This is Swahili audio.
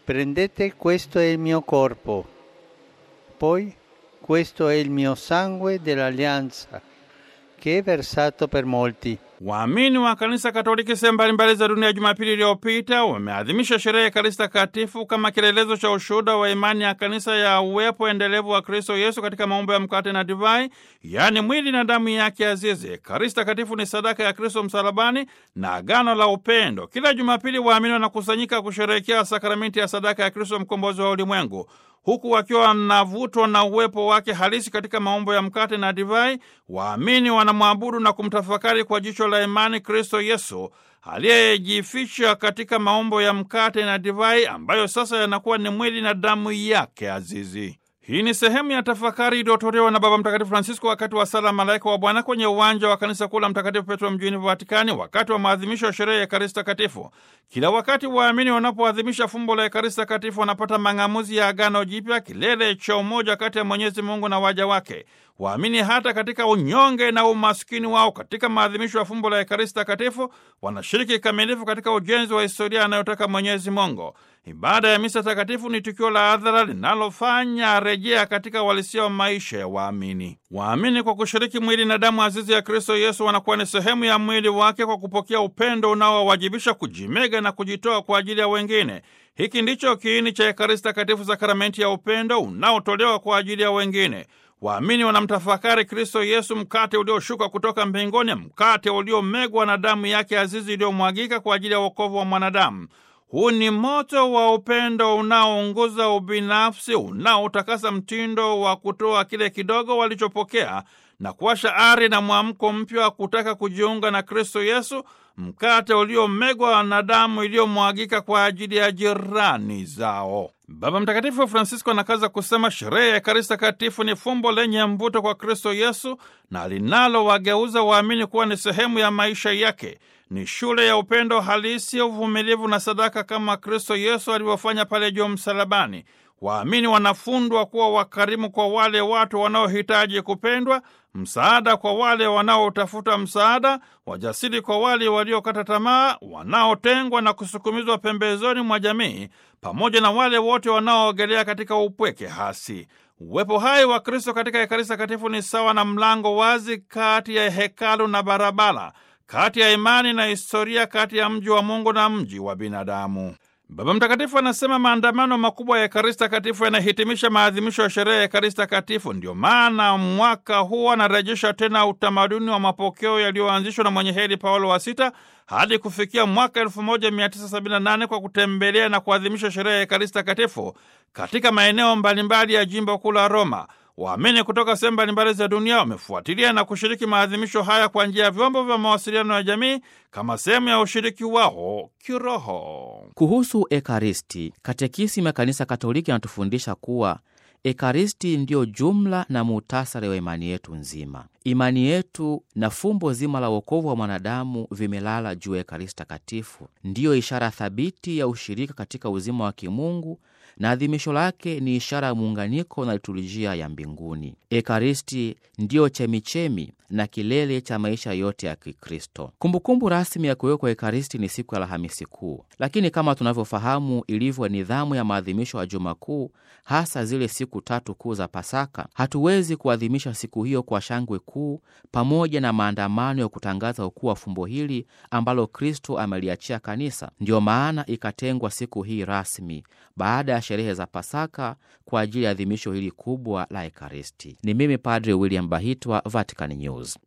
prendete questo è il mio corpo, poi questo è il mio sangue dell'alleanza che è versato per molti. Waamini wa kanisa Katoliki sehemu mbalimbali za dunia Jumapili iliyopita wameadhimisha sherehe ya Ekaristi Takatifu kama kielelezo cha ushuhuda wa imani ya kanisa ya uwepo endelevu wa Kristo Yesu katika maumbo ya mkate na divai, yaani mwili na damu yake azizi. Ekaristi Takatifu ni sadaka ya Kristo msalabani na agano la upendo. Kila Jumapili waamini wanakusanyika kusherehekea sakramenti ya sadaka ya Kristo mkombozi wa ulimwengu huku wakiwa wanavutwa na uwepo wake halisi katika maumbo ya mkate na divai, waamini wanamwabudu na kumtafakari kwa jicho la imani Kristo Yesu aliyejificha katika maumbo ya mkate na divai, ambayo sasa yanakuwa ni mwili na damu yake azizi. Hii ni sehemu ya tafakari iliyotolewa na Baba Mtakatifu Francisco wakati wa sala Malaika wa Bwana kwenye uwanja wa kanisa kuu la Mtakatifu Petro mjini Vatikani, wakati wa maadhimisho ya sherehe ya Ekaristi Takatifu. Kila wakati waamini wanapoadhimisha fumbo la Ekaristi Takatifu wanapata mang'amuzi ya Agano Jipya, kilele cha umoja kati ya Mwenyezi Mungu na waja wake. Waamini hata katika unyonge na umaskini wao, katika maadhimisho ya fumbo la Ekaristi Takatifu wanashiriki kikamilifu katika ujenzi wa historia anayotaka Mwenyezi Mungu. Ibada ya misa takatifu ni tukio la hadhara linalofanya rejea katika uhalisia wa maisha ya waamini. Waamini kwa kushiriki mwili na damu azizi ya Kristo Yesu wanakuwa ni sehemu ya mwili wake kwa kupokea upendo unaowajibisha kujimega na kujitoa kwa ajili ya wengine. Hiki ndicho kiini cha Ekaristi Takatifu, sakramenti ya upendo unaotolewa kwa ajili ya wengine. Waamini wanamtafakari Kristo Yesu, mkate ulioshuka kutoka mbinguni, mkate uliomegwa na damu yake azizi iliyomwagika kwa ajili ya wokovu wa mwanadamu. Huu ni moto wa upendo unaounguza ubinafsi, unaotakasa mtindo wa kutoa kile kidogo walichopokea na kuwasha ari na mwamko mpya wa kutaka kujiunga na Kristo Yesu, mkate uliomegwa na damu iliyomwagika kwa ajili ya jirani zao. Baba Mtakatifu Francisco anakaza kusema sherehe ya Ekaristi Takatifu ni fumbo lenye mvuto kwa Kristo Yesu na linalowageuza waamini kuwa ni sehemu ya maisha yake. Ni shule ya upendo halisi, uvumilivu na sadaka, kama Kristo Yesu alivyofanya pale juu msalabani. Waamini wanafundwa kuwa wakarimu kwa wale watu wanaohitaji kupendwa, msaada kwa wale wanaotafuta msaada, wajasiri kwa wale waliokata tamaa, wanaotengwa na kusukumizwa pembezoni mwa jamii, pamoja na wale wote wanaoogelea katika upweke hasi. Uwepo hai wa Kristo katika Ekaristi Takatifu ni sawa na mlango wazi kati ya hekalu na barabara, kati ya imani na historia, kati ya mji wa Mungu na mji wa binadamu. Baba Mtakatifu anasema maandamano makubwa ya Ekaristi Takatifu yanahitimisha maadhimisho ya sherehe ya Ekaristi Takatifu. Ndio maana mwaka huu anarejesha tena utamaduni wa mapokeo yaliyoanzishwa na mwenye heri Paulo wa Sita hadi kufikia mwaka 1978 kwa kutembelea na kuadhimisha sherehe ya Ekaristi Takatifu katika maeneo mbalimbali ya jimbo kuu la Roma. Waamini kutoka sehemu mbalimbali za dunia wamefuatilia na kushiriki maadhimisho haya kwa njia ya vyombo vya mawasiliano ya jamii kama sehemu ya ushiriki wao kiroho. Kuhusu Ekaristi, Katekisimu ya Kanisa Katoliki anatufundisha kuwa Ekaristi ndiyo jumla na muhtasari wa imani yetu nzima. Imani yetu na fumbo zima la wokovu wa mwanadamu vimelala juu ya Ekaristi Takatifu, ndiyo ishara thabiti ya ushirika katika uzima wa kimungu na adhimisho lake ni ishara ya muunganiko na liturujia ya mbinguni. Ekaristi ndiyo chemichemi na kilele cha maisha yote ya Kikristo. Kumbukumbu rasmi ya kuwekwa Ekaristi ni siku ya Alhamisi Kuu, lakini kama tunavyofahamu ilivyo nidhamu ya maadhimisho ya Juma Kuu, hasa zile siku tatu kuu za Pasaka, hatuwezi kuadhimisha siku hiyo kwa shangwe kuu pamoja na maandamano ya kutangaza ukuu wa fumbo hili ambalo Kristo ameliachia kanisa. Ndiyo maana ikatengwa siku hii rasmi baada ya sherehe za Pasaka kwa ajili ya adhimisho hili kubwa la Ekaristi. Ni mimi Padre William Bahitwa, Vatican News.